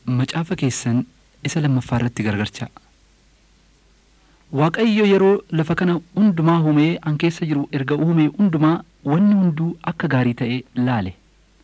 macaafa keessan isa lammaffaa irratti gargarchaa. Waaqayyo yeroo lafa kana hundumaa uumee an keessa jiru erga uumee hundumaa wanni hunduu akka gaarii ta'e laale.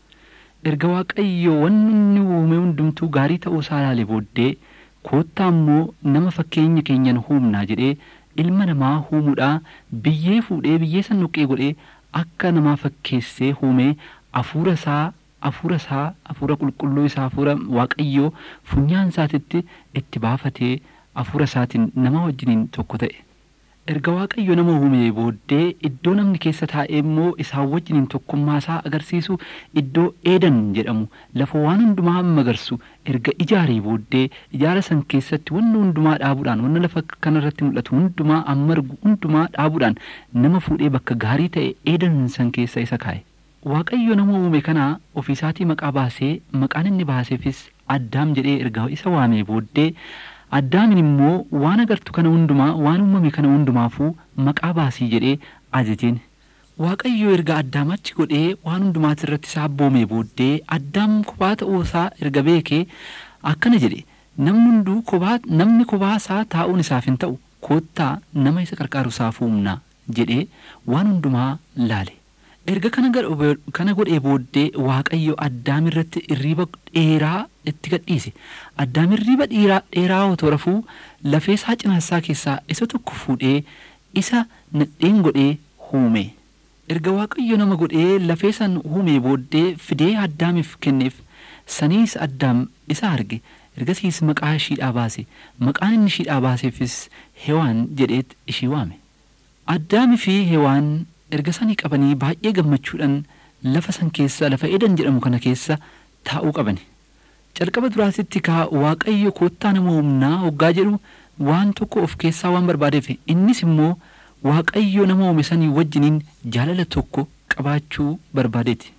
Erga Waaqayyo wanni inni uume hundumtuu gaarii ta'uu isaa laale booddee koottaa immoo nama fakkeenya keenyan uumnaa jedhee ilma namaa uumuudhaa biyyee fuudhee biyyee san nuqqee godhee akka namaa fakkeessee uumee hafuura isaa hafuura isaa hafuura qulqulluu isaa hafuura waaqayyoo funyaan isaatitti itti baafatee hafuura isaatiin nama wajjiniin tokko ta'e. Erga waaqayyo nama uume booddee iddoo namni keessa taa'ee immoo isaan wajjiniin tokkummaa isaa agarsiisu iddoo eedan jedhamu lafa waan hundumaa magarsu erga ijaaree booddee ijaara san keessatti wanna hundumaa dhaabuudhaan wanna lafa kanarratti mul'atu hundumaa amma argu hundumaa dhaabuudhaan nama fuudhee bakka gaarii ta'e eedan san keessa isa kaa'e. Waaqayyo nama uume kana ofiisaatii maqaa baasee maqaan inni baaseefis addaam jedhee erga isa waamee booddee addaamin immoo waan agartu kana hundumaa waan uumame kana hundumaafuu maqaa baasii jedhee ajajeen. Waaqayyo erga addaam achi godhee waan hundumaati irratti isaa abboomee booddee addaam kophaa ta'uu isaa erga beekee akkana jedhe namni hunduu kophaa namni kophaa isaa taa'uun isaaf hin ta'u koottaa nama isa qarqaaru isaaf uumnaa jedhee waan hundumaa laale. erga kana godhee booddee waaqayyo addaam irratti irriiba dheeraa itti gadhiise addaam irriiba dheeraa otoo rafuu lafee isaa cinaasaa keessaa isa tokko fuudhee isa nadheen godhee uume erga waaqayyo nama godhee lafee san uume booddee fidee addaamiif kenneef saniis addaam isa arge ergasiis maqaa ishiidhaa baase maqaan inni ishiidhaa baaseefis hewaan jedheet ishii waame addaami fi hewaan erga sanii qabanii baay'ee gammachuudhaan lafa san keessa lafa edan jedhamu kana keessa taa'uu qabani. Calqaba duraatitti kaa waaqayyo koottaa nama humnaa hoggaa jedhu waan tokko of keessaa waan barbaadeef innis immoo waaqayyo nama uume sanii wajjiniin jaalala tokko qabaachuu barbaadeeti.